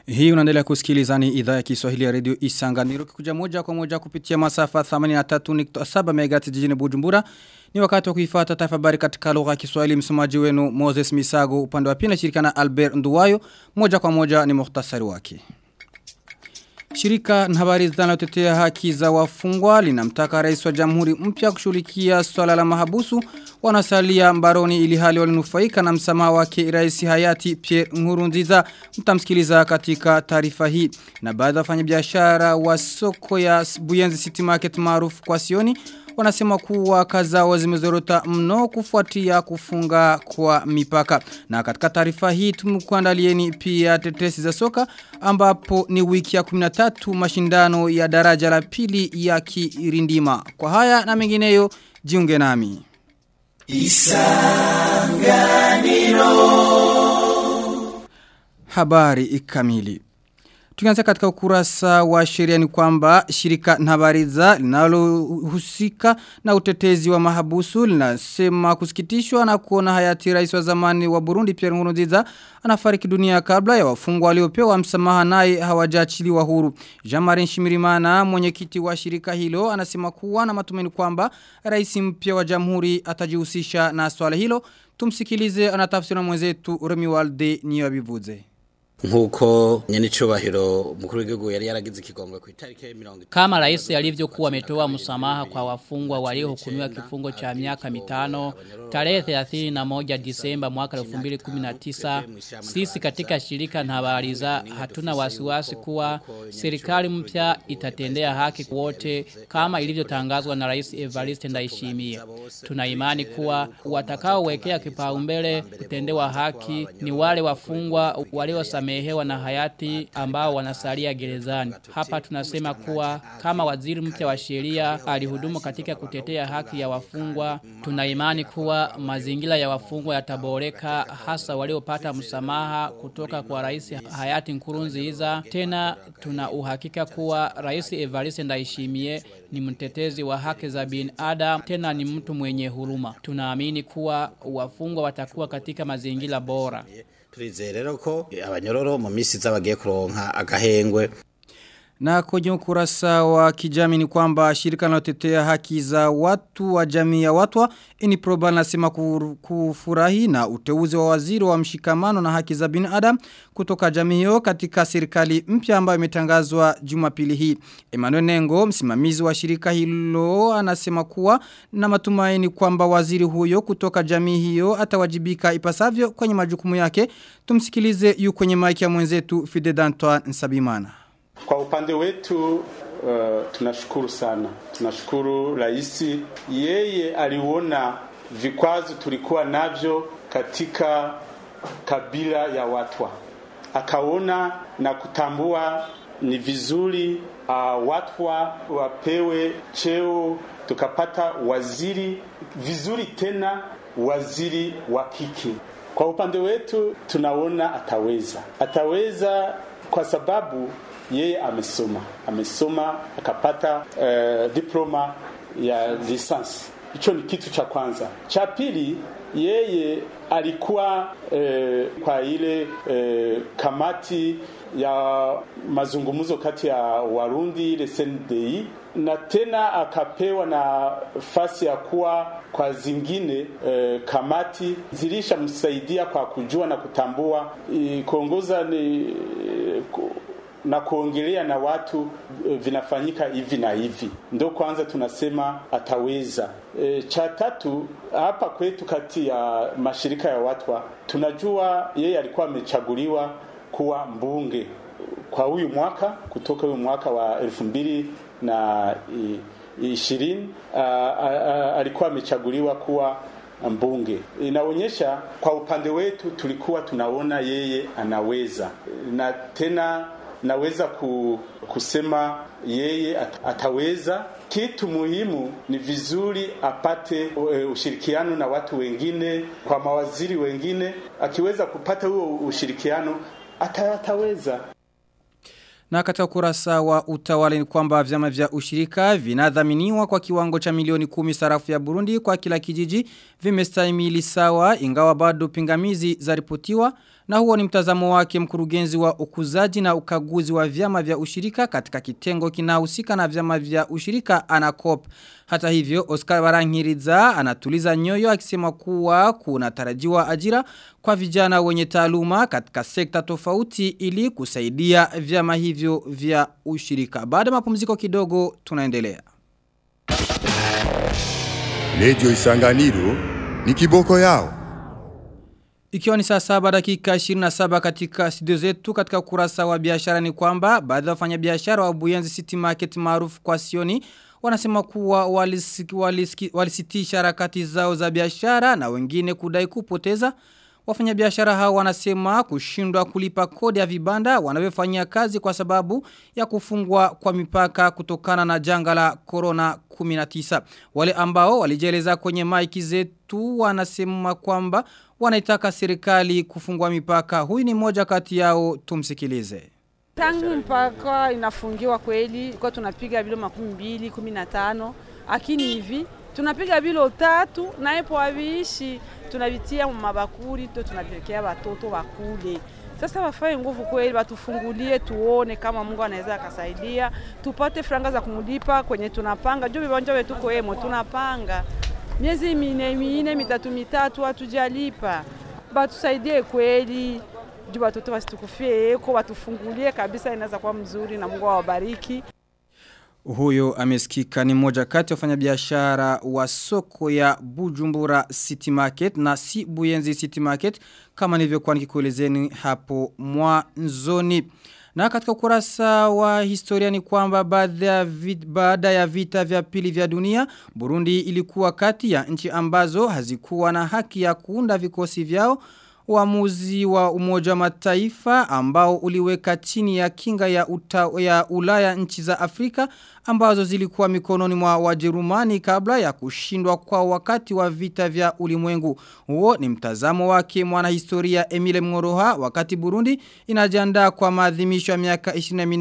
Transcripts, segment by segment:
Hii unaendelea kusikiliza ni idhaa ya Kiswahili ya Radio Isanganiro kikuja moja kwa moja kupitia masafa 83.7 MHz jijini Bujumbura. Ni wakati wa kuifuata taarifa habari katika lugha ya Kiswahili msomaji wenu Moses Misago upande wa pili shirikana Albert Nduwayo moja kwa moja ni muhtasari wake. Shirika na habari zinalotetea haki za wafungwa linamtaka rais wa jamhuri mpya kushughulikia swala la mahabusu wanasalia mbaroni ili hali walinufaika na msamaha wake rais hayati Pierre Nkurunziza mtamsikiliza katika taarifa hii na baadhi ya wafanyabiashara wa soko ya Buyenzi City Market maarufu kwa Sioni wanasema kuwa kazao zimezorota mno kufuatia kufunga kwa mipaka. Na katika taarifa hii tumekuandalieni pia tetesi za soka ambapo ni wiki ya 13 mashindano ya daraja la pili ya Kirindima. Kwa haya na mengineyo jiunge nami. Isanganiro Habari ikamili Tukianza katika ukurasa wa sheria ni kwamba shirika Nhabariza linalohusika na utetezi wa mahabusu linasema kusikitishwa na kuona hayati rais wa zamani wa Burundi Pierre Nkurunziza anafariki dunia kabla ya wafungwa waliopewa msamaha naye hawajaachiliwa huru. Jean-Marie Shimirimana mwenyekiti wa shirika hilo anasema kuwa na matumaini kwamba rais mpya wa jamhuri atajihusisha na swala hilo. Tumsikilize anatafsiri mwenzetu Remi Walde niyabivuze nkuko nyenicubahiro mukuru w'igihugu yari yaragize ikigongwe ku itariki ya 30 kama rais alivyokuwa ametoa msamaha kwa wafungwa waliohukumiwa kifungo cha miaka mitano tarehe 31 Disemba mwaka 2019 sisi katika shirika Nhabariza hatuna wasiwasi kuwa serikali mpya itatendea haki wote kama ilivyotangazwa na rais Evariste Ndayishimiye tuna imani kuwa watakaowekea kipaumbele kutendewa haki ni wale wafungwa waliosamehewa wamehewa na hayati ambao wanasalia gerezani. Hapa tunasema kuwa kama waziri mpya wa sheria alihudumu katika kutetea haki ya wafungwa, tuna imani kuwa mazingira ya wafungwa yataboreka hasa waliopata msamaha kutoka kwa rais hayati Nkurunziza. Tena tuna uhakika kuwa rais Evariste Ndayishimiye ni mtetezi wa haki za binadamu tena ni mtu mwenye huruma. Tunaamini kuwa wafungwa watakuwa katika mazingira bora turizeye rero ko abanyororo mu misi zabagiye kuronka agahengwe na kwenye ukurasa wa kijami ni kwamba shirika linalotetea haki za watu wa jamii ya watwa Iniproba nasema kufurahi na uteuzi wa waziri wa mshikamano na haki za binadamu kutoka jamii hiyo katika serikali mpya ambayo imetangazwa Jumapili hii. Emmanuel Nengo msimamizi wa shirika hilo anasema kuwa na matumaini kwamba waziri huyo kutoka jamii hiyo atawajibika ipasavyo kwenye majukumu yake. Tumsikilize yu kwenye maiki ya mwenzetu Fide Dantoine Nsabimana. Kwa upande wetu uh, tunashukuru sana. Tunashukuru rais yeye aliona vikwazo tulikuwa navyo katika kabila ya watwa. Akaona na kutambua ni vizuri uh, watwa wapewe cheo tukapata waziri vizuri tena waziri wa kike. Kwa upande wetu tunaona ataweza. Ataweza kwa sababu yeye amesoma amesoma akapata uh, diploma ya lisansi hicho ni kitu cha kwanza cha pili yeye alikuwa eh, kwa ile eh, kamati ya mazungumzo kati ya Warundi ile CNDI na tena akapewa na fasi ya kuwa kwa zingine eh, kamati zilishamsaidia kwa kujua na kutambua eh, kuongoza ni eh, na kuongelea na watu vinafanyika hivi na hivi, ndo kwanza tunasema ataweza. E, cha tatu hapa kwetu kati ya mashirika ya watwa tunajua yeye alikuwa amechaguliwa kuwa mbunge kwa huyu mwaka kutoka huyu mwaka wa elfu mbili na ishirini alikuwa amechaguliwa kuwa mbunge. Inaonyesha kwa upande wetu tulikuwa tunaona yeye anaweza na tena naweza ku, kusema yeye at, ataweza. Kitu muhimu ni vizuri apate uh, ushirikiano na watu wengine, kwa mawaziri wengine. Akiweza kupata huo ushirikiano ata, ataweza. Na katika kurasa wa utawala ni kwamba vyama vya ushirika vinadhaminiwa kwa kiwango cha milioni kumi sarafu ya Burundi kwa kila kijiji vimestahimili sawa ingawa bado pingamizi zaripotiwa na huo ni mtazamo wake mkurugenzi wa ukuzaji na ukaguzi wa vyama vya ushirika katika kitengo kinahusika na vyama vya ushirika anakop. Hata hivyo Oscar Barangiriza anatuliza nyoyo akisema kuwa kunatarajiwa ajira kwa vijana wenye taaluma katika sekta tofauti ili kusaidia vyama hivyo vya ushirika. Baada mapumziko kidogo tunaendelea. Radio Isanganiro ni kiboko yao. Ikiwa ni saa saba dakika 27 katika studio zetu katika kurasa wa biashara ni kwamba baadhi ya wafanyabiashara wa Buyenzi City Market maarufu kwa Sioni wanasema kuwa walisitisha walisi, walisi harakati zao za biashara na wengine kudai kupoteza Wafanyabiashara hao wanasema kushindwa kulipa kodi ya vibanda wanavyofanyia kazi kwa sababu ya kufungwa kwa mipaka kutokana na janga la corona 19. Wale ambao walijeleza kwenye maiki zetu wanasema kwamba wanaitaka serikali kufungua mipaka. Huyu ni mmoja kati yao tumsikilize. Tangu mpaka inafungiwa kweli, kwa tunapiga bilo makumi mbili, kumi na tano, lakini hivi tunapiga bilo tatu na epo haviishi, tunavitia mabakuri to tunapelekea watoto wakule. Sasa wafanye nguvu kweli, watufungulie tuone kama Mungu anaweza akasaidia, tupate franga za kumulipa kwenye tunapanga. Juu viwanja wetu koemo tunapanga miezi mine mine mitatu mitatu hatujalipa, batusaidie kweli juu watoto wasitukufie eko, watufungulie kabisa, inaweza kuwa mzuri na Mungu awabariki. Huyo amesikika ni moja kati ya wafanyabiashara wa soko ya Bujumbura City Market na si Buyenzi City Market kama nilivyokuwa nikikuelezeni hapo mwanzoni. Na katika ukurasa wa historia ni kwamba baada ya vita, baada ya vita vya pili vya dunia, Burundi ilikuwa kati ya nchi ambazo hazikuwa na haki ya kuunda vikosi vyao uamuzi wa umoja mataifa ambao uliweka chini ya kinga ya, uta, ya ulaya nchi za Afrika ambazo zilikuwa mikononi mwa wajerumani kabla ya kushindwa kwa wakati wa vita vya ulimwengu. Huo ni mtazamo wake mwanahistoria Emile Mngoroha wakati Burundi inajiandaa kwa maadhimisho ya miaka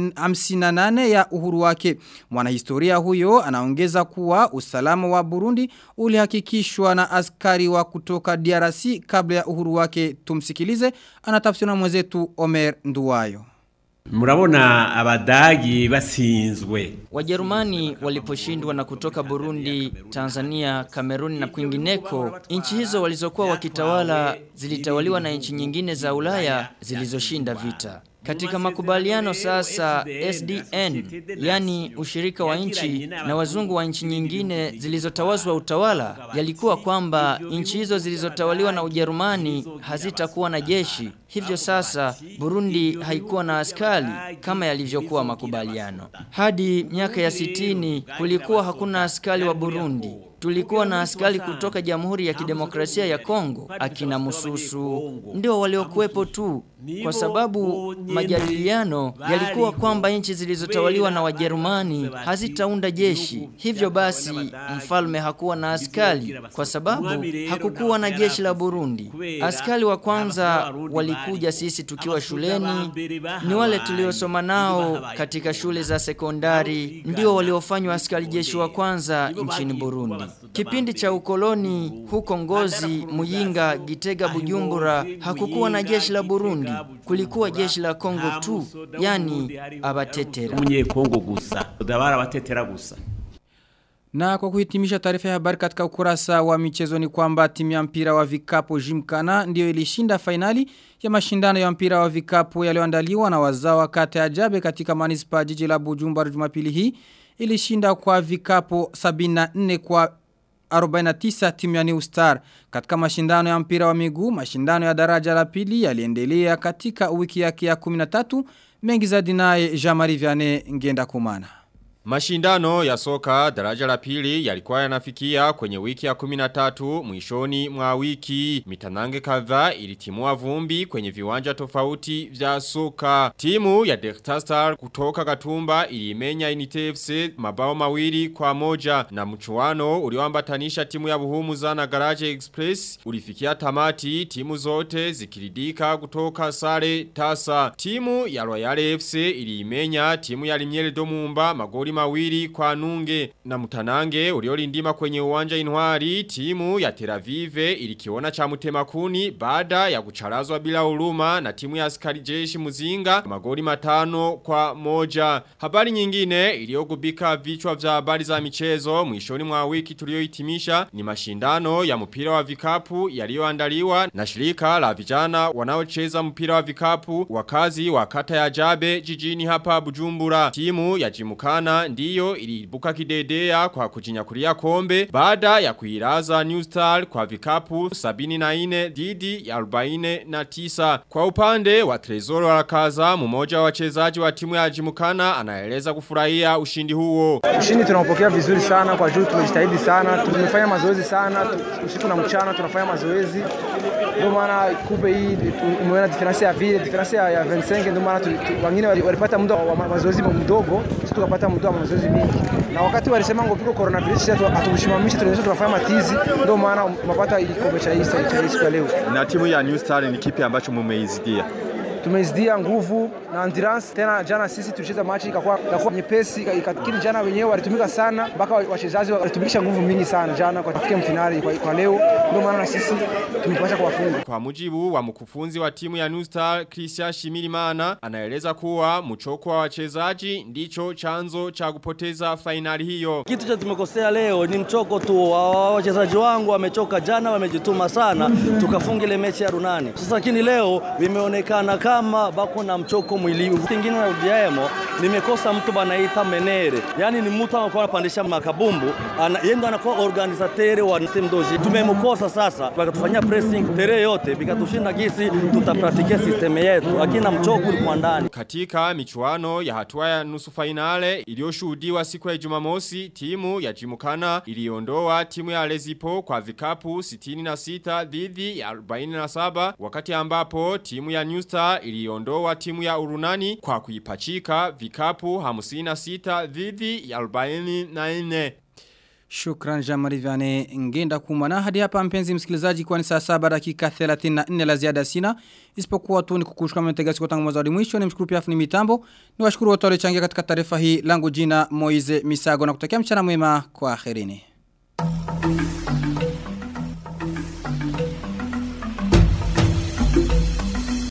58 ya uhuru wake. Mwanahistoria huyo anaongeza kuwa usalama wa Burundi ulihakikishwa na askari wa kutoka DRC kabla ya uhuru wake tumsikilize anatafsiri na mwenzetu Omer Nduwayo. Murabona abadagi basinzwe. Wajerumani waliposhindwa na kutoka Burundi, Tanzania, Kameruni na kwingineko, nchi hizo walizokuwa wakitawala zilitawaliwa na nchi nyingine za Ulaya zilizoshinda vita. Katika makubaliano sasa SDN, yani ushirika wa nchi na wazungu wa nchi nyingine zilizotawazwa utawala, yalikuwa kwamba nchi hizo zilizotawaliwa na Ujerumani hazitakuwa na jeshi. Hivyo sasa Burundi haikuwa na askari kama yalivyokuwa makubaliano. Hadi miaka ya sitini kulikuwa hakuna askari wa Burundi. Tulikuwa na askari kutoka Jamhuri ya Kidemokrasia ya Kongo, akina Mususu, ndio waliokuwepo tu, kwa sababu majadiliano yalikuwa kwamba nchi zilizotawaliwa na Wajerumani hazitaunda jeshi. Hivyo basi mfalme hakuwa na askari kwa sababu hakukuwa na jeshi la Burundi. Askari wa kwanza walikuja sisi tukiwa shuleni, ni wale tuliosoma nao katika shule za sekondari, ndio waliofanywa askari jeshi wa kwanza nchini Burundi. Kipindi cha ukoloni huko Ngozi, Muyinga, Gitega, Bujumbura hakukuwa na jeshi la Burundi, kulikuwa jeshi la Kongo tu, yani abatetera. Munye Kongo gusa, dabara abatetera gusa. Na kwa kuhitimisha taarifa ya habari katika ukurasa wa michezo ni kwamba timu ya mpira wa vikapu Jimkana ndio ilishinda fainali ya mashindano ya mpira wa vikapu yaliyoandaliwa na wazawa kata ya Jabe katika manispa jiji la Bujumbura Jumapili hii ilishinda kwa vikapu 74 kwa 49 timu ya New Star. Katika mashindano ya mpira wa miguu, mashindano ya daraja la pili yaliendelea katika wiki yake ya 13 mengi zaidi naye Jean-Marie Vianney ngenda kumana. Mashindano ya soka daraja la pili yalikuwa yanafikia kwenye wiki ya 13 mwishoni mwa wiki. Mitanange kadhaa ilitimua vumbi kwenye viwanja tofauti vya soka. Timu ya Delta Star kutoka Gatumba ilimenya Unity FC mabao mawili kwa moja na mchuano ulioambatanisha timu ya Buhumuza na Garage Express ulifikia tamati timu zote zikiridika kutoka sare tasa. Timu ya Royal FC iliimenya timu ya Limiere Domumba magoli mawili kwa nunge na mtanange uliolindima kwenye uwanja inwari timu ya Teravive ilikiona cha mutemakuni baada ya kucharazwa bila huruma na timu ya askari jeshi muzinga magoli matano kwa moja. Habari nyingine iliyogubika vichwa vya habari za michezo mwishoni mwa wiki tuliohitimisha ni mashindano ya mpira wa vikapu yaliyoandaliwa na shirika la vijana wanaocheza mpira wa vikapu wakazi wa kata ya Jabe jijini hapa Bujumbura. Timu ya Jimukana ndiyo ilibuka kidedea kwa kujinyakulia kombe baada ya kuiraza New Star kwa vikapu 74 dhidi ya 49. Kwa upande wa Trezor Warakaza mmoja wa wachezaji wa timu ya Jimukana anaeleza kufurahia ushindi huo. Ushindi tunaupokea vizuri sana kwa juu tumejitahidi sana, tumefanya mazoezi sana, usiku na mchana tunafanya mazoezi. Ndio maana kupe hii umeona difference ya vile, difference ya 25 ndio maana wengine walipata muda wa mazoezi mdogo, sisi tukapata muda wa mazoezi mingi. Na wakati walisema ngo piko coronavirus sisi hatukushimamisha tunaweza tunafanya matizi, ndio maana mapata ilikombe cha hii cha siku ya leo. Na timu ya New Star ni kipi ambacho mumeizidia? tumezidia nguvu na endurance. Tena jana sisi tulicheza machi ikakuwa ikakuwa nyepesi, lakini jana wenyewe walitumika sana, mpaka wachezaji walitumikisha nguvu mingi sana jana kwa kufikia mfinali kwa, kwa leo. Ndio maana na sisi tumepata kuwafunga. Kwa mujibu wa mkufunzi wa timu ya New Star Christian Shimirimana anaeleza kuwa mchoko wa wachezaji ndicho chanzo cha kupoteza fainali hiyo. Kitu cha tumekosea leo ni mchoko tu. Wachezaji wangu wamechoka jana, wamejituma sana, tukafunga ile mechi ya Runani. Sasa lakini leo vimeonekana kama bako na mchoko mwili. Kingine na udiaemo nimekosa mtu banaita menere, yani ni mtu anakuwa anapandisha makabumbu, ana, yeye ndo anakuwa organisateur wa team doji. Tumemkosa sasa, wakatufanyia pressing tere yote, bikatushinda gisi tutapratike system yetu, lakini na mchoko ulikuwa ndani. Katika michuano ya hatua ya nusu fainale iliyoshuhudiwa siku ya Jumamosi, timu ya Jimukana iliondoa timu ya Lezipo kwa vikapu 66 dhidi ya 47 wakati ambapo timu ya New Star iliondoa timu ya Urunani kwa kuipachika vikapu 56 dhidi ya 44. Shukran Jamari Vyane ngenda kumana hadi hapa mpenzi msikilizaji kwa ni saa saba dakika 34 la ziada sina isipokuwa tu ni kukushukuru mtegasi kwa tangu mwanzo hadi mwisho ni mshukuru pia afuni mitambo ni washukuru wote walichangia katika taarifa hii langu jina Moize Misago na kutakia mchana mwema kwa akhirini.